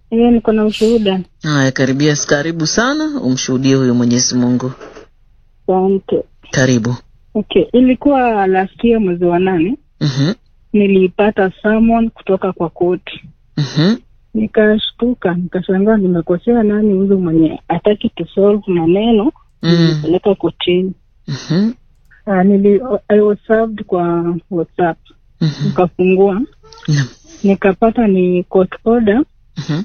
Eh, niko na ushuhuda. Haya, karibia, karibu sana, umshuhudie huyo Mwenyezi Mungu. Asante. Karibu. Okay, ilikuwa last year mwezi wa nane Mhm, nilipata summon kutoka kwa koti, mhm, nikashtuka, nikashangaa nimekosea nani huyu mwenye hataki kusolve maneno mm, nilipeleka kotini. mhm, Uh, nili, I was served kwa WhatsApp, mhm. nikafungua Naam. nikapata ni court order Mhm,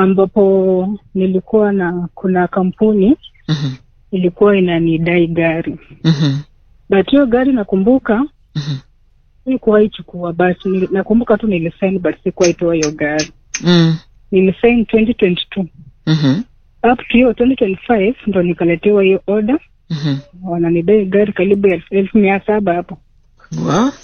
ambapo nilikuwa na kuna kampuni mhm, ilikuwa inanidai gari mhm, but hiyo gari nakumbuka mhm, sikuwahi chukua but nili- nakumbuka tu nilisign but sikuwahi toa hiyo gari mm, nilisign 2022 mhm, up to hiyo 2025 ndo nikaletewa hiyo order mhm. wananidai gari karibu elfu elfu mia saba hapo Wa?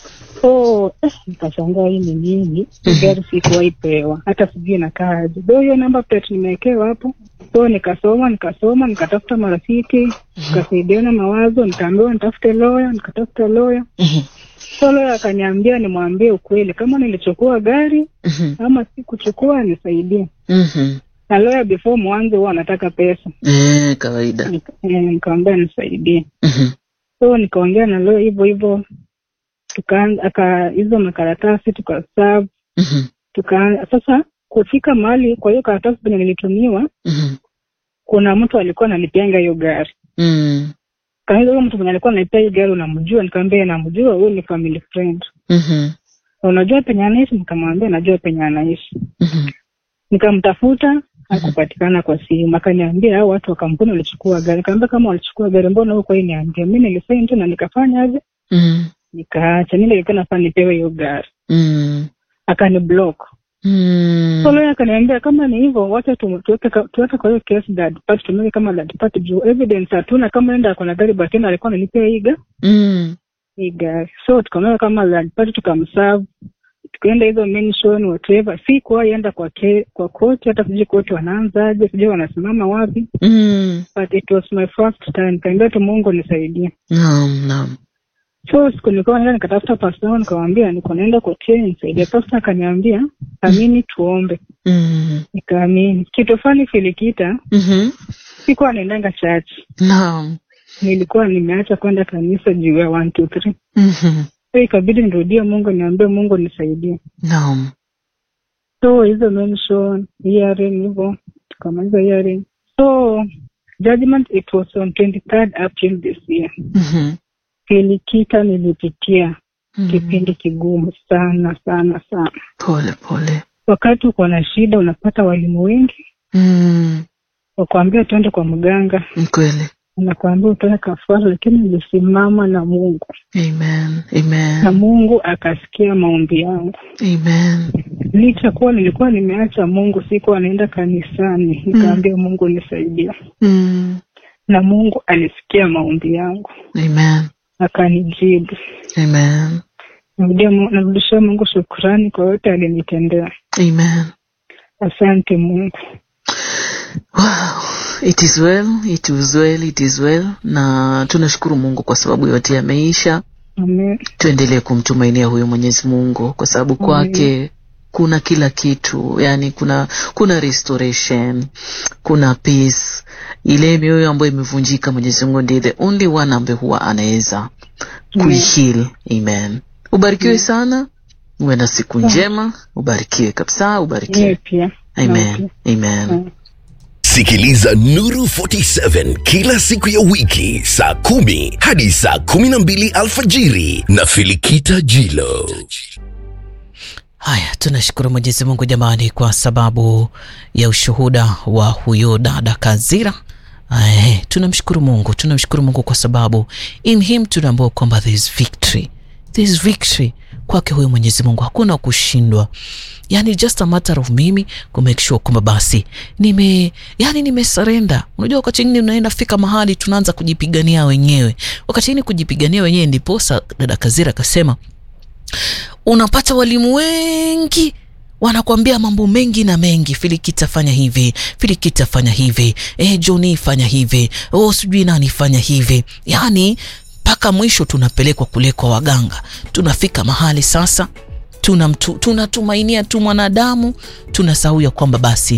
so eh, nikashangaa hii ni nini Hii gari sikuwahi pewa hata sijui inakaaje do hiyo namba plate nimewekewa hapo so nikasoma nikasoma nikatafuta marafiki nikasaidiana mawazo nikaambiwa nitafute loya nikatafuta loya Mhm, so loya akaniambia nimwambie ukweli kama nilichukua gari mhm, ama sikuchukua nisaidie mhm. na loya before mwanzo huwa anataka pesa Eh, kawaida. Nika- eh, nikamwambia nisaidie Mhm, so nikaongea na loya hivyo hivyo tukaanza aka hizo makaratasi tukasav mhm, tukaanza sasa kufika mahali kwa hiyo karatasi penye nilitumiwa mhm, kuna mtu alikuwa ananipianga hiyo gari mm, kaanza huyo mtu mwenye alikuwa ananipia hiyo gari unamjua nikamwambia namjua huyu ni family friend mhm, Na unajua penye anaishi nikamwambia najua penye anaishi mhm, nikamtafuta hakupatikana kwa simu akaniambia hao watu wa kampuni walichukua gari nikamwambia kama walichukua gari mbona huko hii niambia mi nilisaini tu na nikafanya aje mhm, nikaacha mi nilikuwa nafaa nipewe hiyo gari mm, akani block mm. so lawyer akaniambia kama ni hivyo wacha tu- tuweke ka- tuweke kwa hiyo case that part tumeke kama that part juu evidence hatuna kama enda ako na gari but tena alikuwa analipia hii ga Mm, hii gari so tukamweka kama that part tukamserve tukaenda hizo mention whatever si kuwahi enda kwa ke, kwa koti hata sijui koti wanaanzaje sijui wanasimama wapi mm. but it was my first time kaambia tu mungu nisaidie Naam, naam. so siku nilikuwa naenda nikatafuta pasta wangu nikamwambia niko naenda kotini nisaidie pasta akaniambia amini tuombe Mm, nikaamini kitu fani filikita mhm, sikuwa naendanga church naam. nilikuwa nimeacha kwenda kanisa juu ya one two three Mhm, so ikabidi nirudie mungu niambie mungu nisaidie naam. so hizo mention hearing hivyo tukamaliza hearing so judgment it was on 23rd april this year Mhm, filikita nilipitia mhm. kipindi kigumu sana sana sana Pole pole. wakati uko na shida unapata walimu wengi Mm, wakuambia tuende kwa mganga ni kweli. nakuambia utoe kafara lakini nilisimama na mungu Amen. na Amen. mungu akasikia maombi yangu Amen. licha kuwa nilikuwa nimeacha mungu sikuwa naenda kanisani nikaambia mungu nisaidia Mm, na mungu alisikia maombi yangu amen. akanijibu Amen. Narudia Mu- narudishia mungu shukrani kwa yote alinitendea Amen. asante mungu Wow. It is well, it is well, it is well. Na tunashukuru Mungu kwa sababu yote yameisha. amen Tuendelee kumtumainia huyo Mwenyezi Mungu kwa sababu kwake kuna kila kitu, yani kuna kuna restoration, kuna peace. Ile mioyo ambayo imevunjika, Mwenyezi Mungu ndiye the only one ambaye huwa anaweza kuiheal. Amen. Ubarikiwe sana, uwe na siku njema, ubarikiwe kabisa, yeye ubarikiwe. pia Amen. Amen. Mm. Sikiliza Nuru 47 kila siku ya wiki saa kumi hadi saa kumi na mbili alfajiri na Filikita Jilo. Haya, tunashukuru Mwenyezi Mungu jamani, kwa sababu ya ushuhuda wa huyo dada Kazira. Ae, tunamshukuru Mungu, tunamshukuru Mungu kwa sababu in him tunaambua kwamba there is victory, there is victory kwake huyo Mwenyezi Mungu, hakuna kushindwa. Yani just a matter of mimi ku make sure kwamba basi nime yani nimesarenda. Unajua wakati mwingine unaenda fika mahali tunaanza kujipigania wenyewe, wakati mwingine kujipigania wenyewe, ndiposa dada Kazira akasema unapata walimu wengi wanakuambia mambo mengi na mengi, Filikita fanya hivi, Filikita fanya hivi, eh, Joni fanya hivi, oh, sijui nani fanya hivi, yani mpaka mwisho tunapelekwa kule kwa waganga. Tunafika mahali sasa tunamtu- tunatumainia tu mwanadamu, tunasahau ya kwamba basi